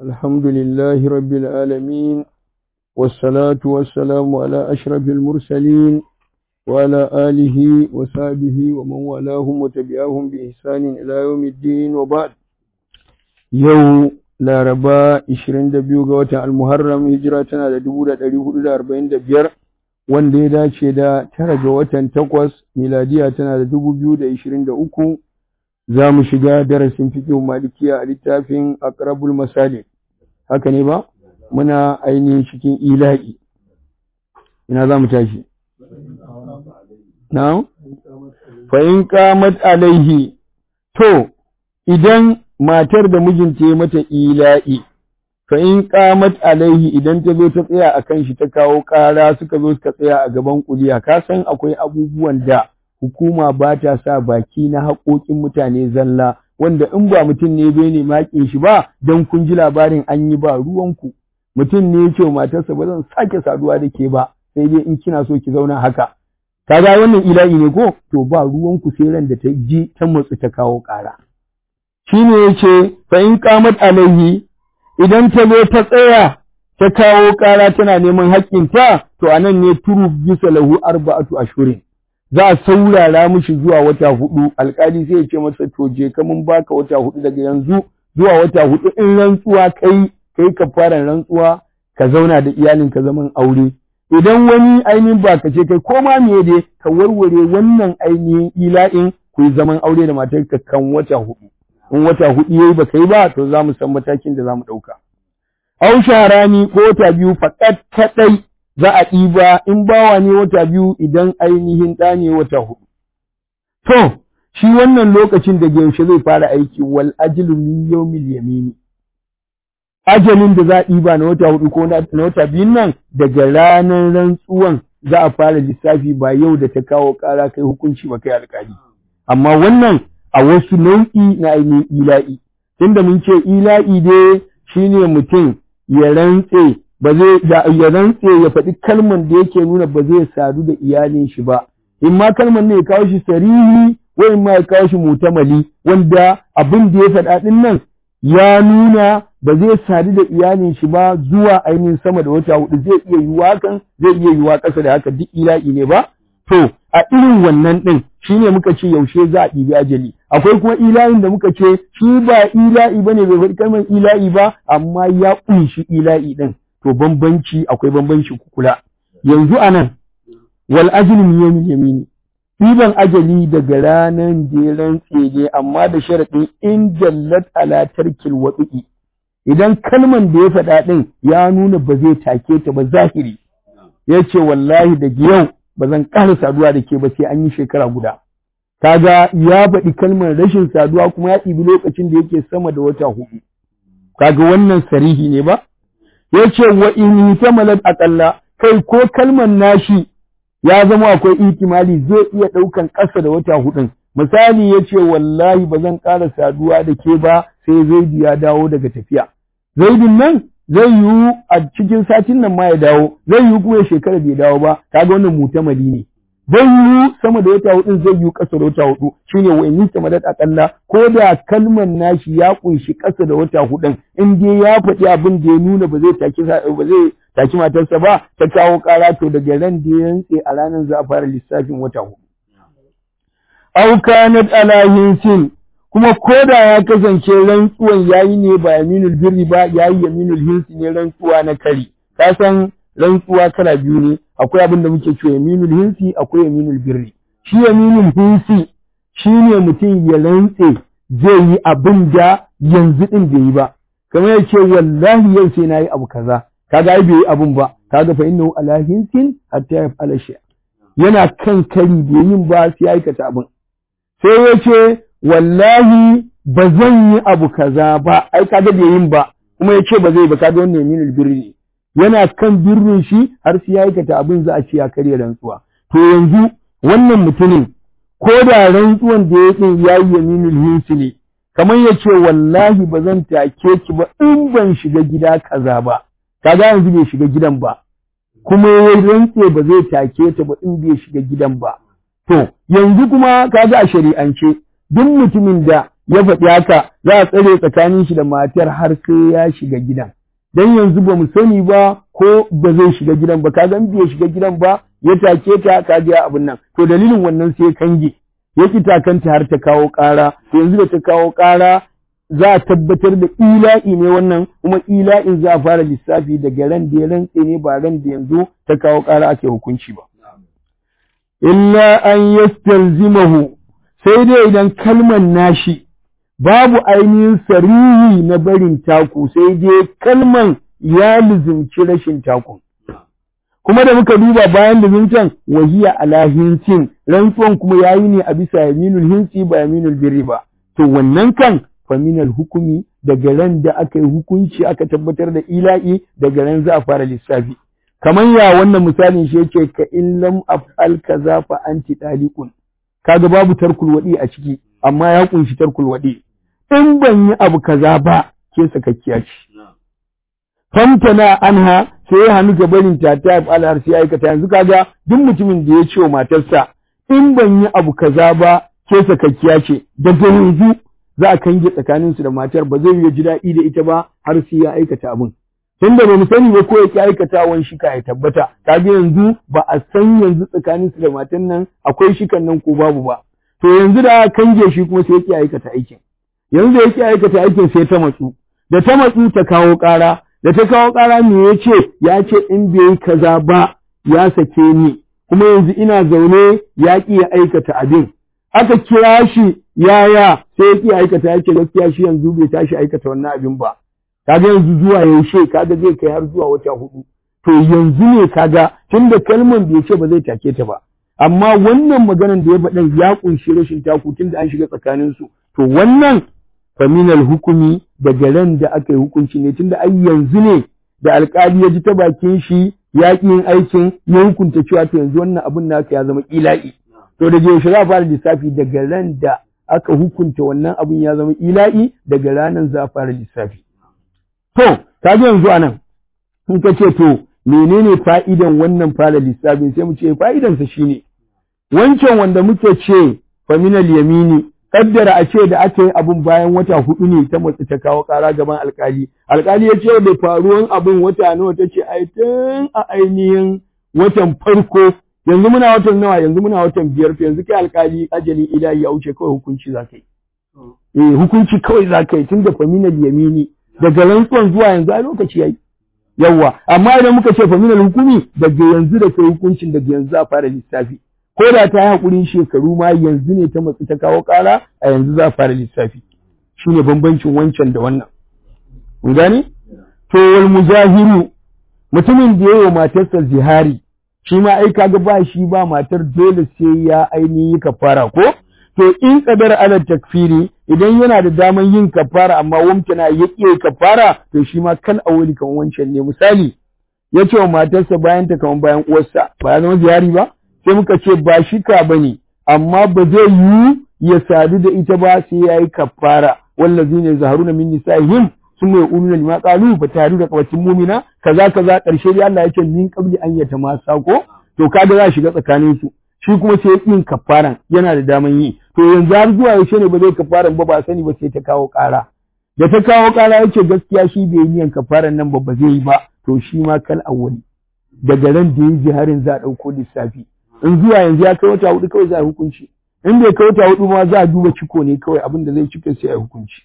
الحمد لله رب العالمين والصلاة والسلام على أشرف المرسلين وعلى آله وصحبه ومن والاهم وتبعهم بإحسان إلى يوم الدين وبعد يوم laraba 22 ga watan almuharram hijira tana da 1445 wanda ya dace da tara ga watan takwas miladiya tana da 2023 za mu shiga darasin fiqh malikiya a littafin aqrabul masalik haka ne ba muna ainihin cikin ila'i ina za mu tashi na fa in qamat alaihi to idan matar da mijinta ya mata ila'i, fa in qamat alaihi idan ta zo ta tsaya a kan shi ta kawo ƙara suka zo suka tsaya a gaban kuliya, ka san akwai abubuwan da hukuma ba ta sa baki na haƙoƙin mutane zalla, wanda in ba mutum ne bai ne maƙin shi ba, don kun ji labarin an yi ba ruwanku. Mutum ne ya ce wa matarsa ba zan sake saduwa da ke ba, sai dai in kina so ki zauna haka. Kaga wannan ila'i ne ko? To ba ruwanku sai ran da ta ji ta matsu ta kawo ƙara. shi ne ya ce fa'in ƙamat alaihi idan ta zo ta tsaya ta kawo ƙara tana neman haƙƙinta to a nan ne turu bisa lahu arba'atu ashurin za a saurara mishi zuwa wata hudu alƙali sai ya ce masa to je ka mun baka wata hudu daga yanzu zuwa wata hudu in rantsuwa kai kai ka fara rantsuwa ka zauna da iyalinka zaman aure idan wani ainihin ba ka ce kai ko ma me dai ka warware wannan ainihin ila'in ku yi zaman aure da matarka kan wata hudu in wata hudu yayi baka yi ba to za mu san matakin da za mu ɗauka. Au sharani ko wata biyu faɗat kaɗai za a ɗiba in bawa ne wata biyu idan ainihin ɗa ne wata hudu. To, shi wannan lokacin da yaushe zai fara aiki wal ajilu min yawmil yamini. Ajalin da za a ɗiba na wata hudu ko na wata biyun nan daga ranar rantsuwan za a fara lissafi ba yau da ta kawo ƙara kai hukunci ba kai alƙali. Amma wannan a wasu nau'i na ainihin ila'i. Tunda mun ce ila'i dai shine mutum ya rantse ba zai ya rantse ya faɗi kalman da yake nuna ba zai sadu da iyalin shi ba. In ma kalman ne ya kawo shi sarihi ko in ma ya kawo shi mutamali wanda abin da ya faɗa ɗin nan ya nuna ba zai sadu da iyalin shi ba zuwa ainihin sama da wata hudu zai iya yiwuwa hakan zai iya yiwuwa ƙasa da haka duk ila'i ne ba. To, a irin wannan ɗin shi ne muka ce yaushe za a ɗibi ajali. Akwai kuma ila'in da muka ce shi ba ila'i ba ne bai faɗi kalmar ila'i ba, amma ya ƙunshi ila'i ɗin. To, bambanci akwai bambanci kula. Yanzu a nan, wal ajali miyomin yamini. Ɗiban ajali daga ranar da ya rantse ne, amma da sharaɗin in jallat ala tarkil waɗu'i. Idan kalman da ya faɗa ɗin ya nuna ba zai take ta ba zahiri. Ya ce wallahi daga yau ba zan ƙara saduwa da ke ba sai an yi shekara guda. Kaga ya faɗi kalmar rashin saduwa kuma ya ɗibi lokacin da yake sama da wata hudu. Kaga wannan sarihi ne ba? Ya ce wa in tamalat aƙalla kai ko kalmar nashi ya zama akwai ihtimali zai iya ɗaukan ƙasa da wata hudun. Misali ya ce wallahi ba zan ƙara saduwa da ke ba sai Zaidu ya dawo daga tafiya. Zaidun nan zai yiwu a cikin satin nan ma ya dawo zai yiwu kuma ya shekara bai dawo ba kaga wannan mutamali ne zai yiwu sama da wata hudu zai yiwu ƙasa da wata hudu shine wa in tamadat akalla ko da kalmar nashi ya kunshi ƙasa da wata hudun in dai ya faɗi abin da ya nuna ba zai taki ba zai taki matarsa ba ta kawo ƙara to daga ran da ya rantse a ranar za a fara lissafin wata hudu aw kanat ala hinsin kuma ko da ya kasance rantsuwan yayi ne ba yaminul birri ba yayi yaminul hinsi ne rantsuwa na kari ka san rantsuwa kala biyu ne akwai abin da muke cewa yaminul hinsi akwai yaminul birri shi yaminul hinsi shine mutum ya rantse zai yi abin da yanzu din bai yi ba kamar yace wallahi yau sai nayi abu kaza kaga ai bai yi abun ba kaga fa innahu ala hinsin hatta yaf'ala shay yana kan kari bai yin ba sai aikata abin sai yace wallahi ba zan yi abu kaza ba ai kaga bai yin ba kuma yace ba zai ba kaga wannan yaminul birri ne yana kan birrin shi har sai ya aikata abin za a ce ya karya rantsuwa to yanzu wannan mutumin ko da rantsuwan da ya yi ya yi yaminul hinsi ne kamar ya ce wallahi ba zan take ki ba in ban shiga gida kaza ba kaga yanzu bai shiga gidan ba kuma ya rantse ba zai take ta ba in bai shiga gidan ba to yanzu kuma kaga a shari'ance duk mutumin da ya faɗi haka za a tsare tsakanin shi da matar har sai ya shiga gidan dan yanzu ba mu sani ba ko ba zai shiga gidan ba kaga in bai shiga gidan ba ya take ta ka ji abin nan to dalilin wannan sai kange ya ki takanta har ta kawo ƙara yanzu da ta kawo ƙara za a tabbatar da ila'i ne wannan kuma ila'in za a fara lissafi daga ran da ya rantse ne ba ran da yanzu ta kawo ƙara ake hukunci ba illa an yastalzimahu sai dai idan kalman nashi babu ainihin sarihi na barin taku sai dai kalman ya lizimci rashin takun kuma da muka duba bayan lizimtan wahiya ala hinsin rantsuwan kuma yayi ne a bisa yaminul hinsi ba yaminul birri ba to wannan kan faminal hukumi daga ran da aka yi hukunci aka tabbatar da ila'i daga ran za a fara lissafi kamar ya wannan misalin shi yake ka in lam af'al kaza fa anti daliqun kaga babu tarkul wadi a ciki amma ya kunshi tarkul wadi in ban yi abu kaza ba ke sakakkiya ce famtana anha sai ya hannu ga barin ta ta af'al har sai aikata yanzu kaga duk mutumin da ya ce wa matarsa in ban yi abu kaza ba ke sakakkiya ce daga yanzu za a kange tsakaninsu da matar ba zai yi ji daɗi da ita ba har sai ya aikata abin tunda ba mu sani ba ko ya ki aikatawan shika ya tabbata kaga yanzu ba a san yanzu tsakanin su da matan nan akwai shikan nan ko babu ba to yanzu da kange shi kuma sai ya ki aikata aikin yanzu da ya ki aikata aikin sai ta matsu da ta matsu ta kawo ƙara da ta kawo ƙara me ya ce ya ce in bai yi kaza ba ya sake ni kuma yanzu ina zaune ya ki ya aikata abin aka kira shi yaya sai ya ki aikata ya ce gaskiya shi yanzu bai tashi aikata wannan abin ba kaga yanzu zuwa yaushe kaga zai kai har zuwa wata hudu to yanzu ne kaga tunda kalman bai ce ba zai take ta ba amma wannan maganan da ya faɗan ya kunshi rashin taku tunda an shiga tsakanin su to wannan faminal hukumi daga ran da aka yi hukunci ne tunda ai yanzu ne da alkali ya ji ta bakin shi ya ƙi yin aikin ya hukunta cewa to yanzu wannan abun naka ya zama ila'i to da yaushe za a fara lissafi daga ran da aka hukunta wannan abun ya zama ila'i daga ranan za a fara lissafi To, ka ji yanzu anan, in ka ce to, menene fa'idan wannan fara lissafin sai mu ce fa'idansa shi ne, wancan wanda muke ce faminal yamini, kaddara a ce da aka yi abin bayan wata hudu ne ta matsi ta kawo ƙara gaban alkali. Alkali ya ce da faruwan abin wata nawa ta ce ai tun a ainihin watan farko yanzu muna watan nawa yanzu muna watan biyar to yanzu kai alkali ajali ilahi ya wuce kawai hukunci za ka yi. Eh hukunci kawai za ka yi tun da faminal yamini daga rantsuwan zuwa yanzu a lokaci yayi yawa amma idan muka ce faminal hukumi daga yanzu da kai hukuncin daga yanzu a fara lissafi ko da ta yi hakurin shekaru ma yanzu ne ta matsi ta kawo ƙara a yanzu za a fara lissafi shine bambancin wancan da wannan mun gane to wal muzahiru mutumin da yayi wa matarsa zihari shi ma ai kaga ba shi ba matar dole sai ya ainihi kafara ko to in kadar ala takfiri idan yana da daman yin kafara amma wamtana ya ƙi kafara to shi ma kan awali kan wancan ne misali ya ce wa matarsa bayan ta kaman bayan uwarsa ba ya zama ziyari ba sai muka ce ba shi ka bane amma ba zai yi ya sadu da ita ba sai ya yi kafara wallazi ne zaharuna min nisa'ihim sun mai uluna lima qalu fa taru da kawacin mumina kaza kaza karshe dai Allah ya ce min qabli an yata masa ko to kaga za shiga tsakanin su shi kuma sai yin kafaran yana da daman yi to yanzu har zuwa yaushe ne ba zai kafaran ba ba sani ba sai ta kawo ƙara da ta kawo ƙara yace gaskiya shi bai niyan kafaran nan ba ba zai yi ba to shi ma kal awwali daga ran da yi jiharin za a ɗauko lissafi in zuwa yanzu ya kai wata hudu kawai za a hukunci in bai kai wata hudu ma za a duba ciko ne kawai abin da zai cika sai a hukunci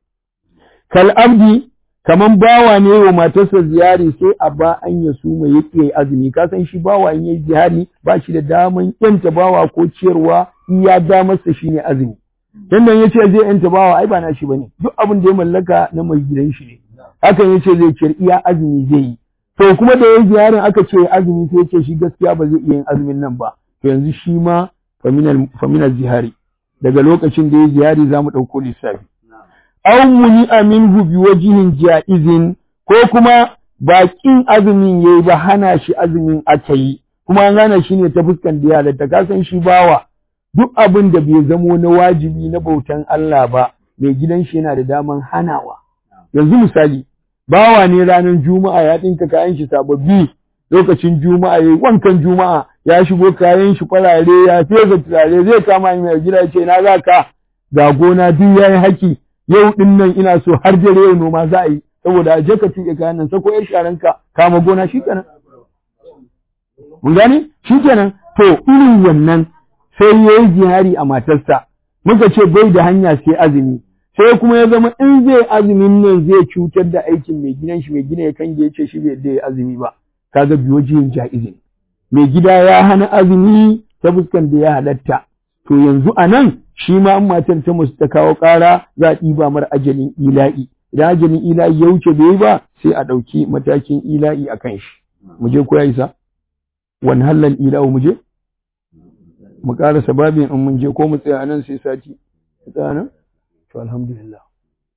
kal abdi kaman bawa ne wa matarsa ziyari sai a ba an ya suma ya ƙi azumi ka san shi bawa in yayi ziyari ba shi da daman yanta bawa ko ciyarwa iya damarsa shine azumi dan nan yace zai yanta bawa ai ba na shi bane duk abin da ya mallaka na mai gidan shi ne hakan yace zai ciyar iya azumi zai yi to kuma da yayi ziyarin aka ce azumi sai yace shi gaskiya ba zai iya yin azumin nan ba to yanzu shi ma faminal faminal zihari daga lokacin da yayi ziyari zamu dauko lissafi aw muni minhu bi wajhin jaizin ko kuma bakin azumin yayi ba hana shi azumin aka yi kuma an gane shi ne ta fuskan da ya ta kasan shi bawa duk abin da bai zamo na wajibi na bautan Allah ba mai gidan shi yana da daman hanawa yanzu misali bawa ne ranar juma'a ya dinka kayan shi sababbi lokacin juma'a yayi wankan juma'a ya shigo kayan shi kwarare ya fesa turare zai kama ni mai gida ce na za ka ga gona duk yayi haki yau din nan ina so har dare yau noma za a yi saboda je ka tuke kayan nan sako yar sharanka kama gona shikenan mun gane shikenan to irin wannan sai yayi jihari a matarsa muka ce bai da hanya sai azumi sai kuma ya zama in zai azumin nan zai cutar da aikin mai gidan shi mai gina ya kange ya ce shi bai da azumi ba kaga biyo jiyin ja'izi mai gida ya hana azumi ta fuskan da ya halatta to yanzu a nan shi ma an matar ta musu ta kawo ƙara za a ɗiba mar ajalin ila'i idan ajalin ila'i ya wuce bai ba sai a ɗauki matakin ila'i a kan shi mu je ko ya isa wani halal ila'u mu je mu ƙara sababin in mun je ko mu tsaya nan sai sati tsaya nan to alhamdulillah